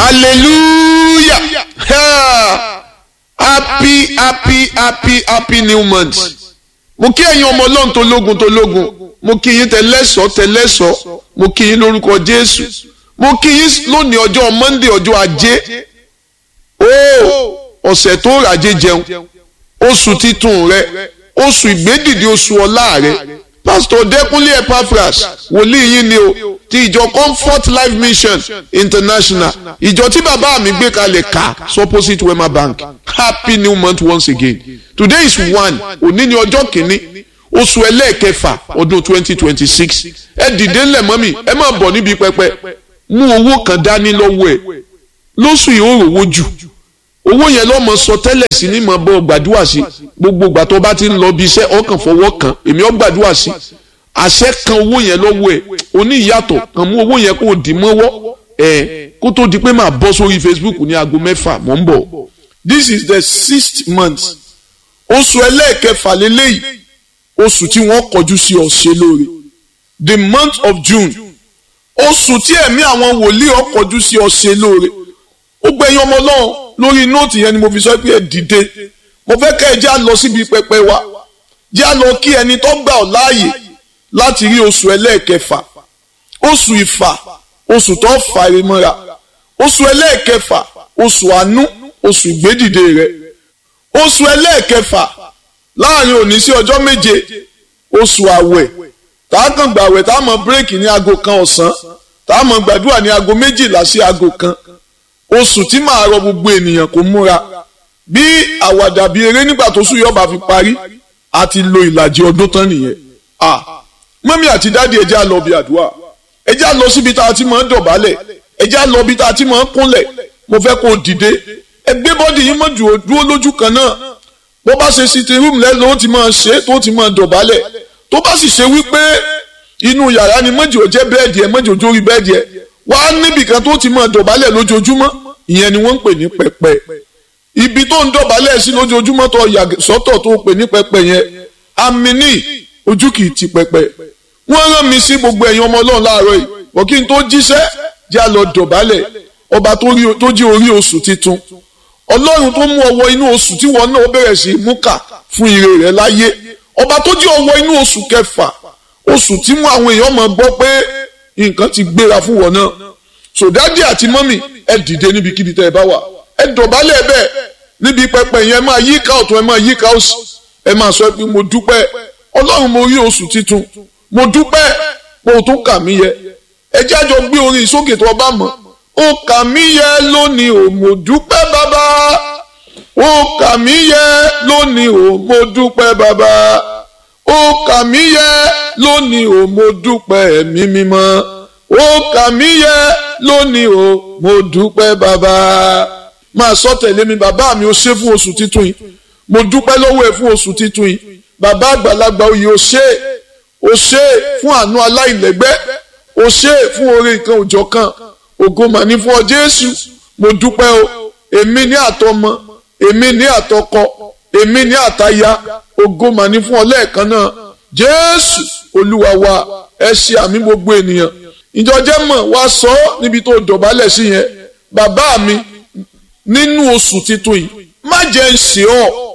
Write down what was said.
hallelujah Ha! happy happy happy happy new month mo kí ẹ̀yin ọmọ ọlọ́run tó lógun tó lógun mo kí yín tẹlẹ́sọ̀ tẹlẹ́sọ̀ mo kí yín lórúkọ jésù mo kí yín lónìí ọjọ́ monday ọjọ́ ajé ó ọ̀sẹ̀ tó ràjé jẹun oṣù titun rẹ oṣù ìgbédìde oṣù ọlá rẹ pásítọ̀ dẹ́kunlé epaphras wòlíì yín ni o ti ìjọ comfort life mission international ìjọ tí bàbá mi gbé kalẹ̀ ká supposite wema bank happy new month once again today is one òní ni ọjọ́ kìíní oṣù ẹlẹ́ẹ̀kẹfà ọdún twenty twenty six ẹ dìde ńlẹ̀ mọ́mì ẹ máa bọ̀ níbi pẹpẹ mú owó kan dání lọ́wọ́ ẹ lóṣù yìí ó rówó jù owó yẹn lọ́mọ sọ tẹ́lẹ̀ sí ní mọ̀ bọ́ gbàdúrà sí gbogbo ìgbà tó bá ti ń lọ bí iṣẹ́ ọkàn fọwọ́ kan èmi ọ́ gbàdúrà sí àṣẹ kan owó yẹn lọ́wọ́ ẹ̀ oní ìyàtọ̀ kàn mú owó yẹn kó o dì mọ́wọ́ ẹ̀ kó tó di pé màá bọ́ sórí Facebook ní aago mẹ́fà mò ń bọ̀. this is the sixth month oṣù ẹlẹ́ẹ̀kẹfà lélẹ́yìí oṣù tí wọ́n kọjú sí ọ̀ṣẹ́ lóore the month of June oṣù tí ẹ̀mí àwọn wòlíì ó kọjú sí ọ̀ṣẹ́ lóore ó gbẹ̀yìn ọmọ náà lórí nóòtù yẹn ni mo fi sọ pé ẹ dìde mo fẹ́ kẹ́ ẹ já lọ síbi pẹpẹ wa já lọ kí ẹni tó gbà ọ́ láàyè láti rí oṣù ẹlẹ́ẹ̀kẹfà oṣù ìfà oṣù tó fà rẹ mọ́ra oṣù ẹlẹ́ẹ̀kẹfà oṣù àánú oṣù ìgbédìde rẹ oṣù ẹlẹ́ẹ̀kẹfà láàrin òní sí ọjọ́ méje oṣù àwẹ̀ tá a kàn gbàwẹ̀ tá a mọ bírèkì ní aago kan ọ̀sán tá a mọ gbàdúrà ní aago méjìlá sí aago kan oṣù tí màá rọ gbogbo ènìyàn kó múra bí àwàdà bíi eré nígbà tó sùn yọba fi parí àti lo ìlàjì ọdún tán nìyẹn mọ́mí àti dáàdi ẹ̀jẹ̀ á lọ bí àdúrà ẹ̀jẹ̀ á lọ síbi tá a ti máa ń dọ̀bálẹ̀ ẹ̀jẹ̀ á lọ bí tá a ti máa ń kúnlẹ̀ mo fẹ́ kó o dìde ẹgbẹ́ bọ́dì yín mọ̀ dúró lójú kan náà bó bá ṣe sitting room lẹ́nu ó ti máa ṣe tó ti máa dọ̀bálẹ̀ tó bá sì ṣe wípé inú yàrá ni mọ́jì ò jẹ́ bẹ́ẹ̀dì ẹ̀ mọ́jì ò jórí bẹ́ẹ̀dì ẹ̀ wá níbìkan tó ti máa dọ̀bálẹ̀ lójoojúmọ́ ìyẹn ni wọ́n ń pè ní pẹpẹ ibi tó ń dọ̀bálẹ̀ sí lójoojúmọ́ tó yà sọ́tọ̀ tó pè ní pẹpẹ yẹn amini ojú kì í ti pẹpẹ wọ́n rán mi sí gbogbo ẹ̀yin ọmọ ọlọ́run láàárọ̀ yìí bọ̀ kí n tó jíṣẹ́ jẹ́ lọ dọ̀bálẹ̀ ọba tó jí orí oṣù titun ọlọ́run tó mú ọwọ́ inú oṣù tí wọn náà bẹ̀rẹ̀ sí mú kà fún ire rẹ̀ láyé ọba tó jí ọwọ́ inú oṣù kẹfà oṣù tí mú àwọn èèyàn máa gbọ́ pé nǹkan ti gbéra fún wọn náà sòdádì àti mọ́mì ẹ dìde níbikíbi tẹ́ ẹ bá wà ẹ dọ̀bálẹ̀ bẹ́ẹ̀ níbi pẹpẹ yẹn ẹ máa yí ká ọ̀tún ẹ máa yí ká òsì ẹ máa sọ pé mo dúpẹ́ ọlọ́run mo rí oṣù titun mo dúpẹ́ mo tún kà mí yẹ ẹ jẹ́ àjọ gbé orin ìsókè tó ọba mọ̀ ó kà mí yẹ lónìí ò mo dúpẹ́ bàbá ó kà mí yẹ lónìí ò mo dúpẹ́ bàbá ó kà mí yẹ lónìí ò mo dúpẹ́ ẹ̀mí mímọ́ ó kà mí yẹ lónìí ò mo dúpẹ́ bàbá máa sọ tẹ̀lé mi bàbá mi ó ṣe fún oṣù titun yìí mo dúpẹ́ lọ́wọ́ ẹ̀ fún oṣù titun yìí bàbá àgbàlagbà oyè ó ṣe ó ṣe fún àánú aláìlẹ́gbẹ́ ó ṣe fún oore nǹkan òjọ̀ kan ògo mà ní fún ọ Jésù mo dúpẹ́ o èmi ní àtọmọ èmi ní àtọkọ èmi ní àtaya ògo mà ní fún ọ lẹ́ẹ̀kan náà Jésù Olúwa wa ẹ ṣe àmì gbogbo ènìyàn ìjọjẹ́ mọ̀ wá sọ ọ́ níbi tó dọ̀bálẹ̀ sí yẹn bàbá mi nínú oṣù titun yìí má jẹ́ ń ṣe ọ́